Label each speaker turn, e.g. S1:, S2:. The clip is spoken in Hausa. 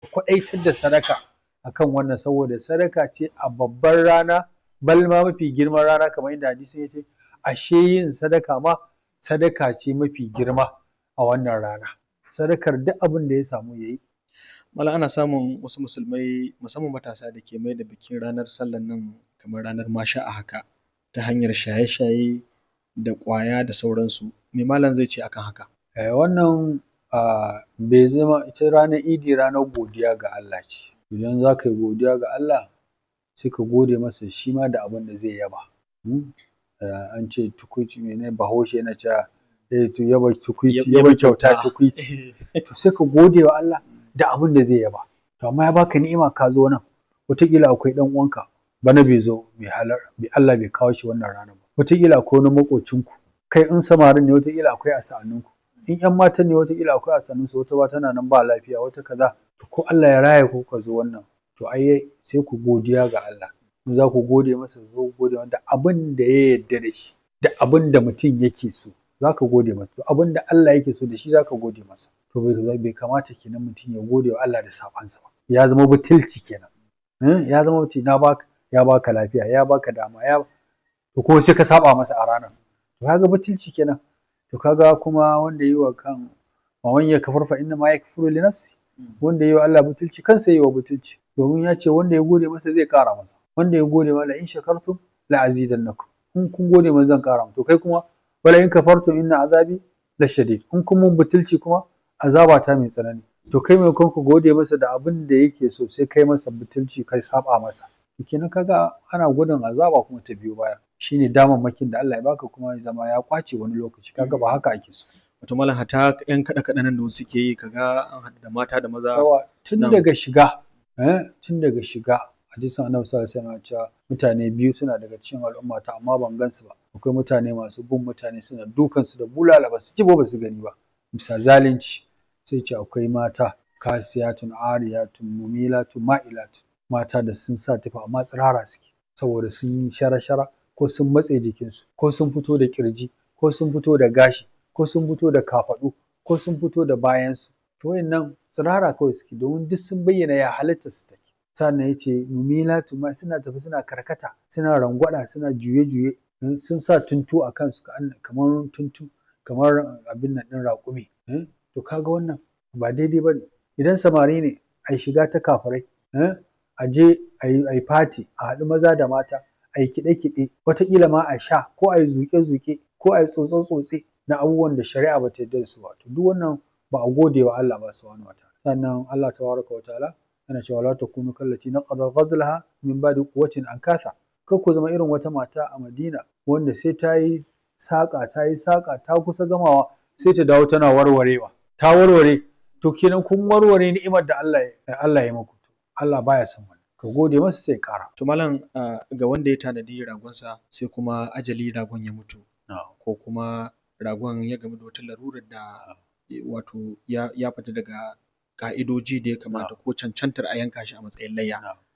S1: kwaɗaitar da sadaka akan wannan saboda sadaka ce a babbar rana bal ma mafi girman rana kamar yadda hadisin ya ce ashe yin sadaka ma sadaka ce mafi girma a wannan rana sadakar duk abin da ya samu ya yi
S2: Malam ana samun wasu musulmai musamman matasa da ke mai da bikin ranar sallan nan kamar ranar masha a haka ta hanyar shaye-shaye da ƙwaya da sauransu me malam zai ce akan haka
S1: Eh, wannan ah, bai zama ita ranar idi ranar godiya ga Allah ce idan za ka yi godiya ga Allah sai ka gode masa shi ma da abin da zai yaba Hmm? Eh, an ce tukuici mene bahaushe yana cewa eh, to yaba tukuici yaba kyauta tukuici to sai ka gode wa Allah da abin da zai yaba to amma ya baka ni'ima ka zo nan wataƙila akwai ɗan uwanka bana bai zo bai halar bai Allah bai kawo shi wannan ranar ba wataƙila akwai wani maƙocinku kai in samarin ne wataƙila akwai a sa'anninku in ƴan matan ne wataƙila akwai a sa'annunsu wata ba tana nan ba lafiya wata kaza to ko Allah ya raya ku ka zo wannan to ai sai ku godiya ga Allah in za ku gode masa zo ku gode da abin da ya yarda da shi da abin da mutum yake so za ka gode masa to abin da Allah yake so da shi za ka gode masa to bai bai kamata kenan mutum ya gode wa Allah da sabansa ba ya zama butulci kenan Eh, ya zama mutum na baka ya baka lafiya ya baka dama ya to ko sai ka saba masa a ranar to kaga butulci kenan to kaga kuma wanda yi wa kan wa man yakfur fa inna ma yakfuru li nafsi wanda yi wa Allah butulci kansa yi wa butulci domin ya ce wanda ya gode masa zai kara masa wanda ya gode masa in shakartum la azidannakum in kun gode masa zan kara to kai kuma wala in kafartum inna azabi la shadid in kun mun butulci kuma azaba ta mai tsanani to kai mai ku gode masa da abin da yake so sai kai masa butulci kai saba masa to kenan kaga ana gudun azaba kuma ta biyo baya shine damammakin da Allah ya baka kuma ya zama ya kwace wani lokaci kaga ba haka ake so
S2: wato malam hata yan kaɗe kaɗe nan da wasu ke yi kaga an haɗu da mata da maza
S1: yawa tun
S2: Na'am.
S1: daga shiga eh tun daga shiga hadisin annabi sallallahu alaihi wasallam cewa mutane biyu suna daga cikin al'ummata amma ban gansu ba akwai mutane masu bin mutane suna dukan su da bulala ba su ji ba ba su gani ba bisa zalunci sai ce akwai mata kasiyatun ariyatun mumilatun ma'ilatun mata da sun sa tufa amma tsirara suke saboda sun yi shara-shara ko sun matse jikinsu ko sun fito da kirji ko sun fito da gashi ko sun fito da kafaɗu ko sun fito da bayansu to wayannan tsirara kawai suke domin duk sun bayyana ya halitta su take sannan ya ce mumilatu ma suna tafi suna karkata suna rangwada suna juye-juye eh, sun sa tuntu a kansu ka- kamar tuntu kamar abin nan ɗin raƙumi eh, to kaga wannan ba daidai ba ne idan samari ne a shiga ta kafirai eh, a je a yi fati a haɗu maza da mata a yi kiɗe-kiɗe wataƙila ma a sha ko a yi zuƙe-zuƙe ko a yi tsotse-tsotse na abubuwan da shari'a ba ta yarda da su ba to duk wannan ba a gode wa Allah ba subhanahu wa ta'ala sannan Allah tabaraka wa ta'ala yana cewa la takunu kallati naqada ghazlaha min ba'di quwwatin ankatha kar ku zama irin wata mata a Madina wanda sai ta yi saƙa ta yi saƙa ta kusa gamawa sai ta dawo tana warwarewa ta warware to kenan kun warware ni'imar da Allah ya Allah ya muku Allah baya son wannan ka gode masa sai ƙara
S2: to malam ah, ga wanda ya tanadi ragonsa sai kuma ajali ragon ya mutu ko kuma ragon ya gamu da wata larurar da eh, wato ya, ya fita daga ka'idoji da ya kamata ko cancantar a yanka shi a matsayin layya